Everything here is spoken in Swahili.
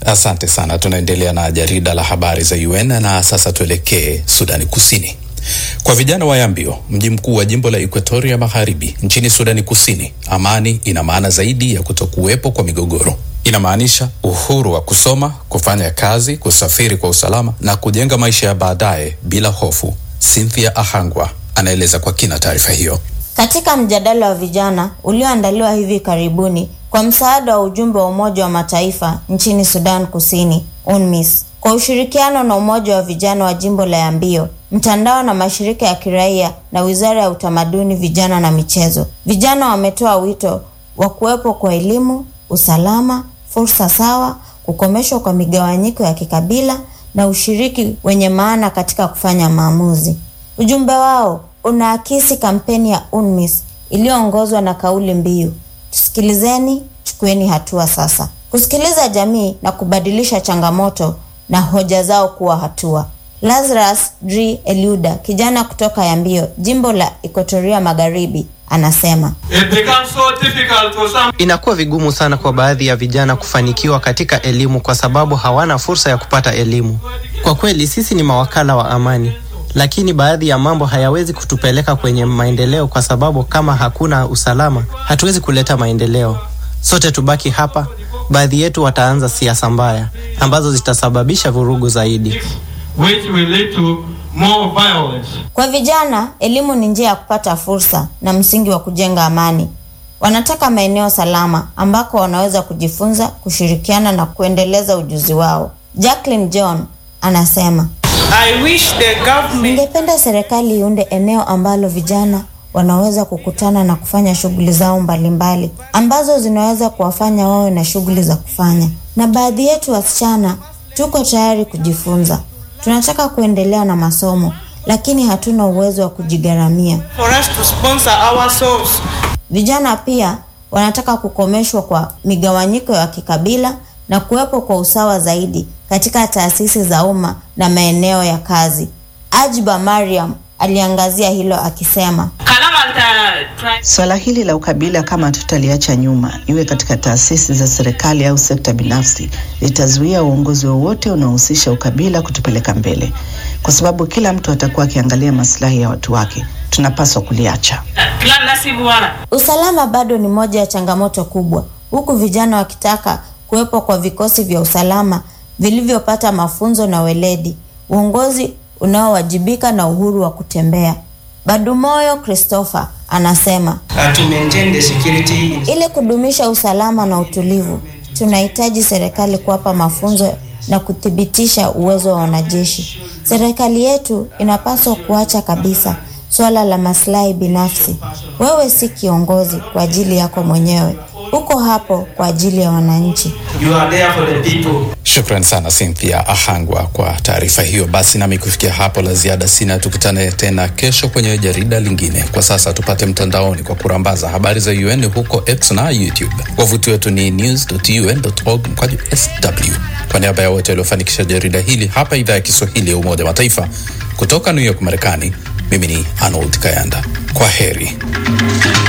Asante sana. Tunaendelea na jarida la habari za UN na sasa tuelekee Sudani Kusini. Kwa vijana wa Yambio, mji mkuu wa jimbo la Equatoria Magharibi nchini Sudani Kusini, amani ina maana zaidi ya kutokuwepo kwa migogoro. Inamaanisha uhuru wa kusoma, kufanya kazi, kusafiri kwa usalama na kujenga maisha ya baadaye bila hofu. Cynthia Ahangwa anaeleza kwa kina taarifa hiyo. Katika mjadala wa vijana ulioandaliwa hivi karibuni kwa msaada wa ujumbe wa Umoja wa Mataifa nchini Sudan Kusini, UNMISS, kwa ushirikiano na Umoja wa Vijana wa Jimbo la Yambio, mtandao na mashirika ya kiraia na Wizara ya Utamaduni, Vijana na Michezo, vijana wametoa wito wa kuwepo kwa elimu, usalama, fursa sawa, kukomeshwa kwa migawanyiko ya kikabila na ushiriki wenye maana katika kufanya maamuzi. Ujumbe wao unaakisi kampeni ya UNMISS iliyoongozwa na kauli mbiu tusikilizeni, chukueni hatua sasa, kusikiliza jamii na kubadilisha changamoto na hoja zao kuwa hatua. Lazarus Dri Eliuda, kijana kutoka Yambio, jimbo la Equatoria Magharibi, anasema Inakuwa vigumu sana kwa baadhi ya vijana kufanikiwa katika elimu kwa sababu hawana fursa ya kupata elimu. Kwa kweli sisi ni mawakala wa amani, lakini baadhi ya mambo hayawezi kutupeleka kwenye maendeleo kwa sababu kama hakuna usalama, hatuwezi kuleta maendeleo. Sote tubaki hapa, baadhi yetu wataanza siasa mbaya ambazo zitasababisha vurugu zaidi. which will lead to more violence. Kwa vijana, elimu ni njia ya kupata fursa na msingi wa kujenga amani. Wanataka maeneo salama ambako wanaweza kujifunza, kushirikiana na kuendeleza ujuzi wao. Jacqueline John anasema, I wish the government ningependa serikali iunde eneo ambalo vijana wanaweza kukutana na kufanya shughuli zao mbalimbali ambazo zinaweza kuwafanya wawe na shughuli za kufanya. Na baadhi yetu wasichana tuko tayari kujifunza. Tunataka kuendelea na masomo, lakini hatuna uwezo wa kujigharamia. for us to sponsor ourselves. Vijana pia wanataka kukomeshwa kwa migawanyiko ya kikabila na kuwepo kwa usawa zaidi katika taasisi za umma na maeneo ya kazi. Ajiba Mariam aliangazia hilo akisema, Swala hili la ukabila kama tutaliacha nyuma, iwe katika taasisi za serikali au sekta binafsi, litazuia uongozi wowote unaohusisha ukabila kutupeleka mbele, kwa sababu kila mtu atakuwa akiangalia maslahi ya watu wake. Tunapaswa kuliacha. usalama bado ni moja ya changamoto kubwa, huku vijana wakitaka kuwepo kwa vikosi vya usalama vilivyopata mafunzo na weledi, uongozi unaowajibika na uhuru wa kutembea. Badumoyo Christopher anasema Uh, to maintain the security in ili kudumisha usalama na utulivu, tunahitaji serikali kuwapa mafunzo na kuthibitisha uwezo wa wanajeshi. Serikali yetu inapaswa kuacha kabisa suala la maslahi binafsi. Wewe si kiongozi kwa ajili yako mwenyewe, uko hapo kwa ajili ya wananchi. You are there for the people. Shukran sana Cynthia Ahangwa kwa taarifa hiyo. Basi nami kufikia hapo la ziada sina, tukutane tena kesho kwenye jarida lingine. Kwa sasa tupate mtandaoni kwa kurambaza habari za UN huko X na YouTube. Wavuti wetu ni news.un.org mkwaju sw. Kwa niaba ya wote waliofanikisha jarida hili hapa idhaa ya Kiswahili ya Umoja wa Mataifa kutoka New York, Marekani, mimi ni Arnold Kayanda. Kwa heri.